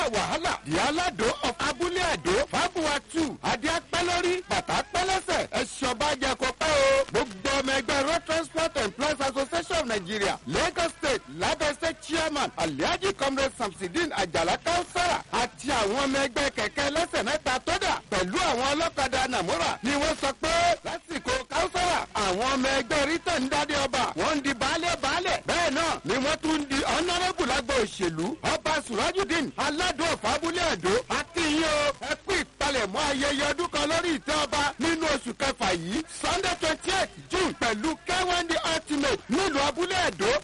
wàhálà di aládò of abúlé àdó fábùwà two adé apẹ́lórí bàtà pẹ́lẹ́sẹ̀ ẹ̀ṣọ́ bá jẹ kó pẹ́ o gbogbo ọmọ ẹgbẹ́ road transport employees association of nigeria lagos state labẹ́ state chairman alhaji comrade samsidin ajala kausara àti àwọn ọmọ ẹgbẹ́ kẹ̀kẹ́ lẹ́sẹ̀ mẹ́ta tó dà pẹ̀lú àwọn ọlọ́kadà nàmúrà ni wọ́n sọ pé lásìkò kausara àwọn ọmọ ẹgbẹ́ rita ń dádé ọba wọ́n ń di baálẹ̀ baálẹ̀ bẹ́ẹ̀ náà ni wọ́n tún ń di honourable lágbo òṣèlú ọba surajudeen aládùn ọ̀fábúlé àdó akínyìn o ẹ kú ìpalẹ̀mọ́ ayẹyẹ ọdún kan lórí ìtẹ́ ọba nínú oṣù kẹfà yìí sunday twenty eight june pẹ̀lú kẹ́wọ́ndé ultimate nílùú abúlé àdó